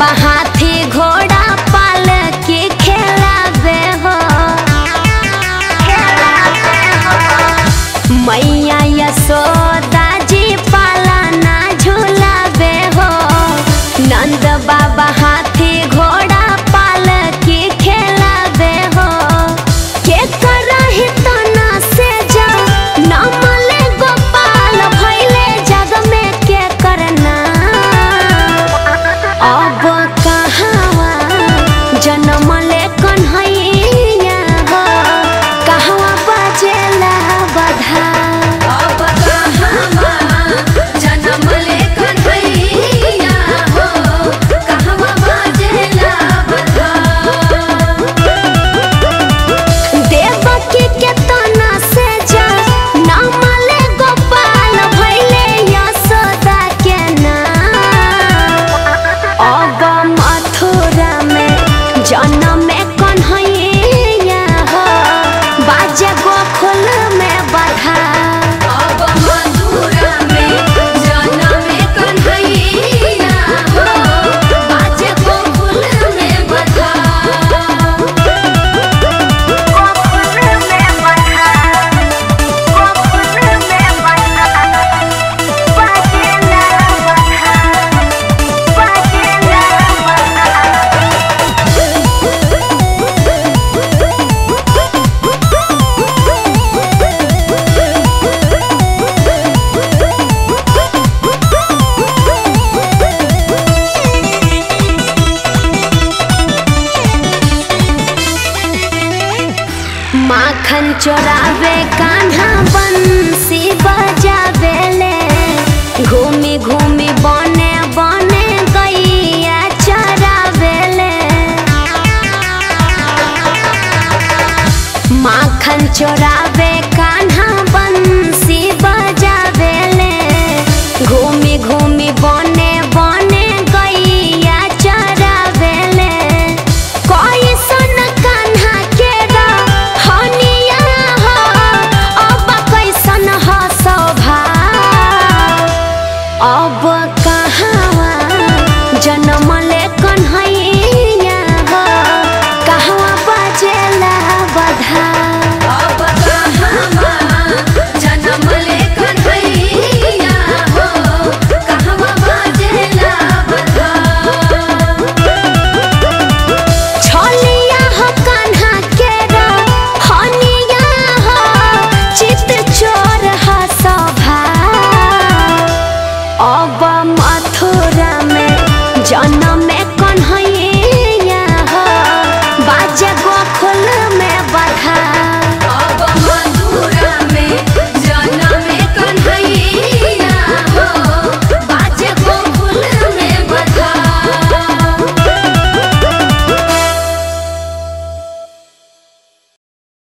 बाबा हाथी घोड़ा पाल के खेलावे हो मैया यशोदा जी पाला ना झूलावे हो नंद बाबा हाथी घोड़ा पाल के खेलावे हो के करहि तना से जा नामले गोपाल भइले जग में के करना अब कहावा जनमले कन्हैया हो कहवा बजेला बधा अब कहवा जनमले कन्हैया हो कहवा बाजेला बधा देवकी के तना से जा नामले गोपाल भइले यशोदा के नाम अब मथुरा में जन्म कन्हैया हो बाजे गोकुल में बधा अब मधुरा में जनमे कन्हैया हो बाजे गोकुल में बधा माखन चोरावे कान्हा बंसी बजावे ले घूमी घूमी बने बने गैया चरावे ले माखन चोरावे कान्हा बंसी बजावे ले घूमी घूमी बने बने गैया चरावे ले कोई सुन कान्हा के हनिया हो अब कैसन हो शोभा अब कहावा जनम